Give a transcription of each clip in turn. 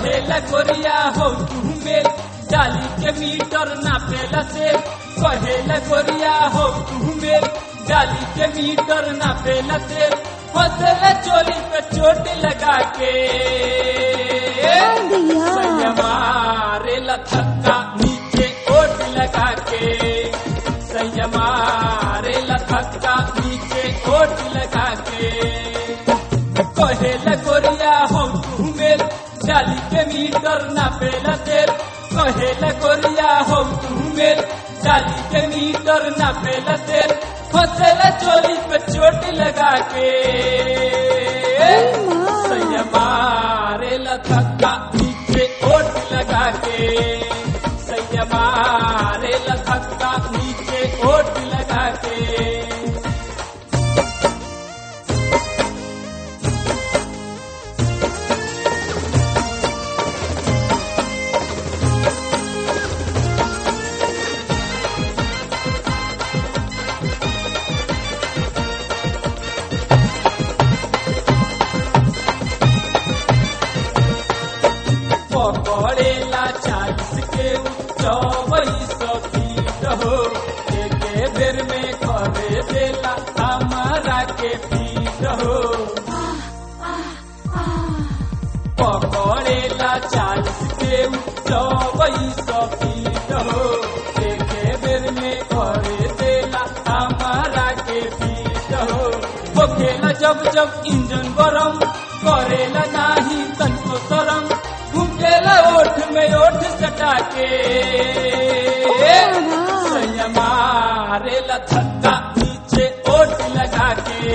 कहेला गोरिया हो तू मेल डाली के मीटर नापेला से कहेला गोरिया हो तू मेल डाली के मीटर नापेला से फसला चोली पे चोट लगा के भैया मारे लथक्का नीचे ओट लगा के संयमारे लथक्का नीचे ओट लगा के कहेला गोरिया हो घूमेल डाली के मीटर नापेला तेल कहेला गोरिया हो घूमेल डाली के मीटर नापेला तेल फसेला चोली पे चोट लगा के संयमारे लथक्का नीचे ओट लगा के संयमारे लथक्का नीचे ओट लगा के पकड़ेला चालीस के चौबीस फीट हो एके बेर में करे देला हमारा के फीट हो पकड़ेला चालीस के चौबीस फीट हो एके बेर में करे देला हमारा के फीट हो होखेला जब जब इंजन गरम करेला नाही तनको शरम घुमेला ओठ में ओठ सटा के संयमारे लथक्का नीचे ओठ लगा के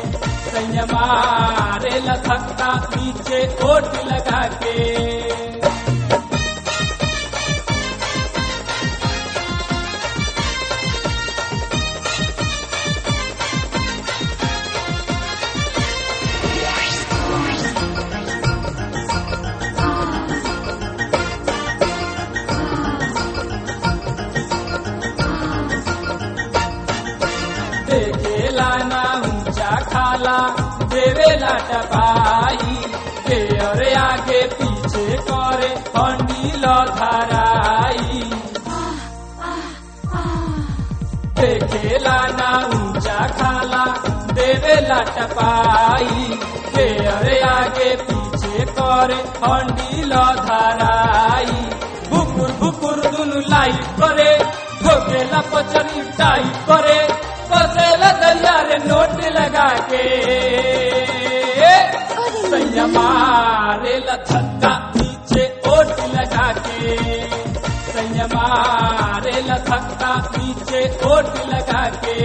संयमारे लथक्का नीचे ओठ लगा के देखेला ना ऊंचा खाला देवेला टपाई देर आगे पीछे करे हंडील धाराई देखेला ना ऊंचा खाला देवेला टपाई देर आगे पीछे करे हंडील धाराई भुकुर भुकुर दुनु लाइट करे ठोकेला पचरी टाइट करे कसेला दरिया रे नोट लगा के संयमारे लथक्का नीचे ओट लगा के संयमारे लथक्का नीचे ओट लगा के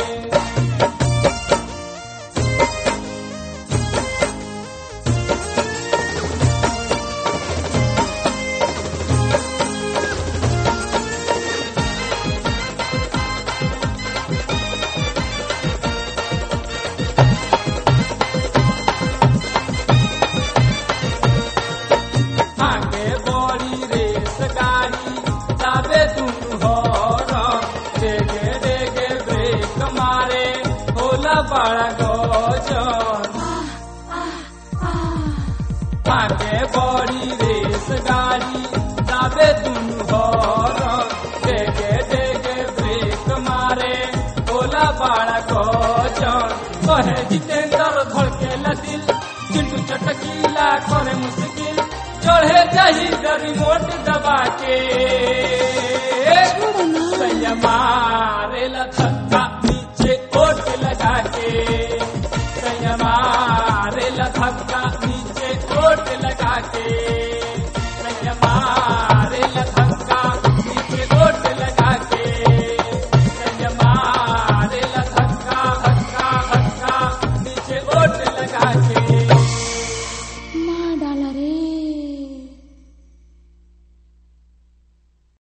आगे बड़ी रेस गाड़ी जाबे दुनु हर डेगे डेगे ब्रेक मारे होला बड़ा गजन आगे बड़ी रेस गाड़ी जाबे दुनु हर डेगे डेगे ब्रेक मारे होला बड़ा गजन कहे जितेंद्र धड़के दिल चिंटू चटकीला करे मुश्किल चढ़े जाही रिमोट दबा के संयमारे लथक्का नीचे ओट लगा के संयमारे लथक्का नीचे ओट लगा के